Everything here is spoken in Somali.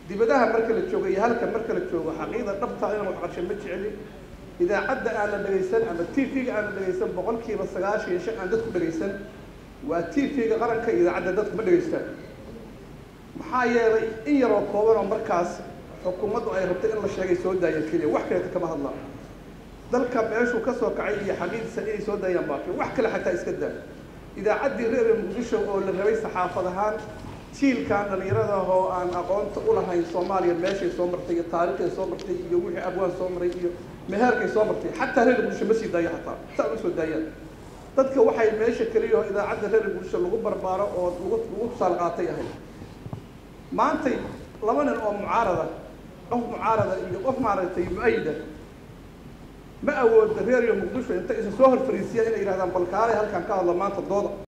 dibadaha marka la joogo iyo halka marka la joogo xaqiiqda dhabta inaan wax qarsho ma jecelin idaacadda aan la dhegaysan ama t v-ga aan la dhegaysan boqolkiiba sagaashan iyo shan aan dadku dhegaysan waa t v-ga qaranka iyo idaacadda dadku ma dhegaystaan maxaa yeelay in yaroo kooban oo markaas xukuumaddu ay rabtay in la sheegay soo daayeen keliya wax kaleeta kama hadlaan dalka meeshuu ka soo kacay iyo xaqiiqdiisa inay soo daayaan baafi wax kale xataa iska daa idaacaddii reer muqdisho oo la rabay saxaafad ahaan jiilkan dhallinyarada oo aan aqoonta u lahayn soomaaliya meeshay soo martay iyo taariikhday soo martay iyo wixii abwaan soo maray iyo meheerkay soo martay xataa reer muqdisho ma sii daayo hataa saa uma soo daayaan dadka waxay meesha keliya oo idaacadda reer muqdisho lagu barbaaro oo lagu lagu tusaal qaatay ahayd maantay laba nin oo mucaarada qof mucaarada iyo qof maaragtay mu-ayida ma awooda reer iyo muqdisho inta isa soo hor fariisiya inay yidhahdaan balkaalay halkan ka hadlo maanta dooda